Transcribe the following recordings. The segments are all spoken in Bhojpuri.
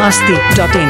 masti.in.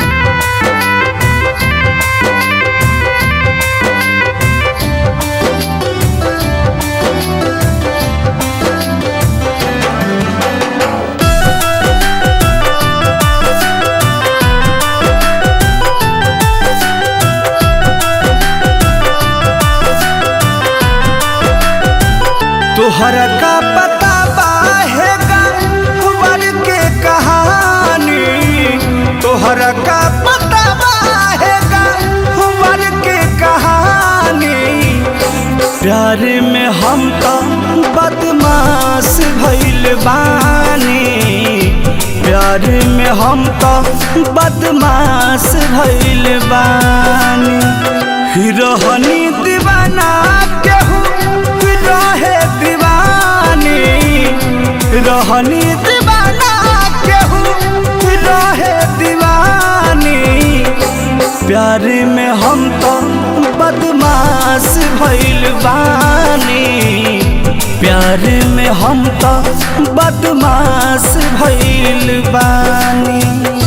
तोहरा का पता बाहेगा वर के कहानी तोहरा का पता बाहेगा वर के कहानी प्यार में हम तो बदमाश भइल बानी प्यार में हम तो बदमाश भइल बानी रहनी दीवाना केहू रहे दीवानी रहनी दीवाना केहू रहे दीवानी प्यार में हम तो बदमाश भइल बानी प्यार में हम तो बदमाश भइल बानी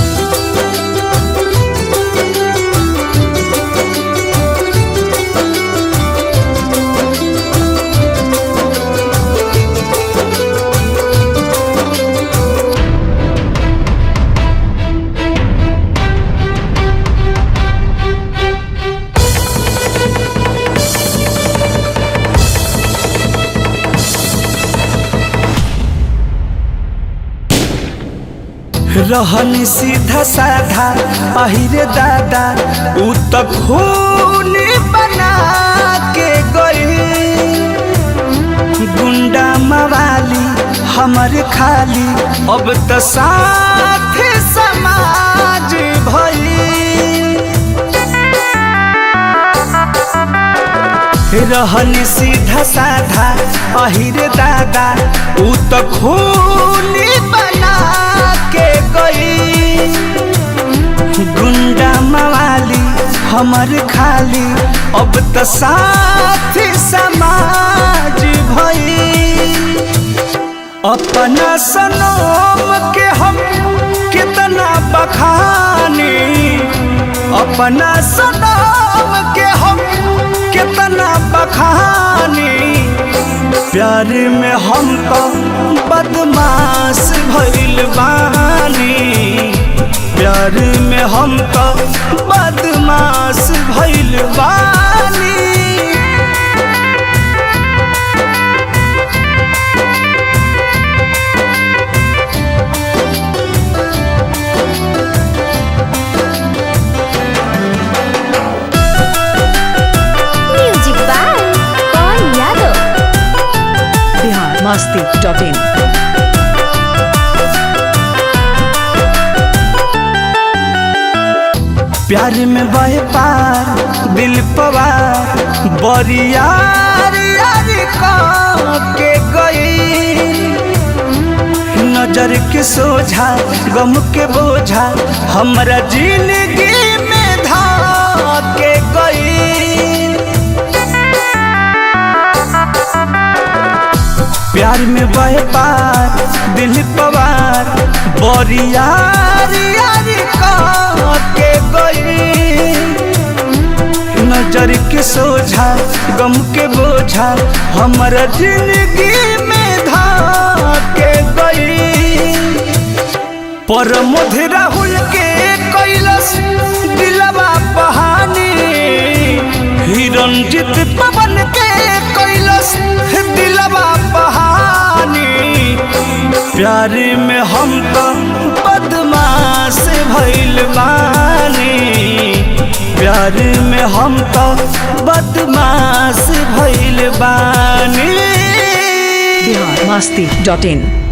रहनी सीधा साधा अहिरे दादा उ त खून बना के गई गुंडा मवाली हमर खाली अब त साथ समाज भई रहनी सीधा साधा अहिरे दादा उ त खून बना के गई गुंडा मवाली हमर खाली अब त साथ समाज भई अपना सनम के हम कितना बखानी अपना सनम के हम कितना बखानी प्यार में हम तो बदमाश भइल बानी प्यार में हम तो बदमाश भइल बानी music by Pawan Yadav Bihar masti.in. प्यार में बहे पार दिल पवार बरियार यार के गई नजर के सोझा गम के बोझा हमरा जिंदगी में धा के गई प्यार में बहे पार दिल पवार बरियार यार के गई नजर के सोझा गम के बोझा हमारा जिंदगी में धा के गई पर मधु राहुल के कैलस दिलवा बहानी हिरंजित पवन के कैलस दिलवा बहानी प्यार में हम तो बदमाश भइल बानी प्यार में हम तो बदमाश भइल बानी Bihar masti.in.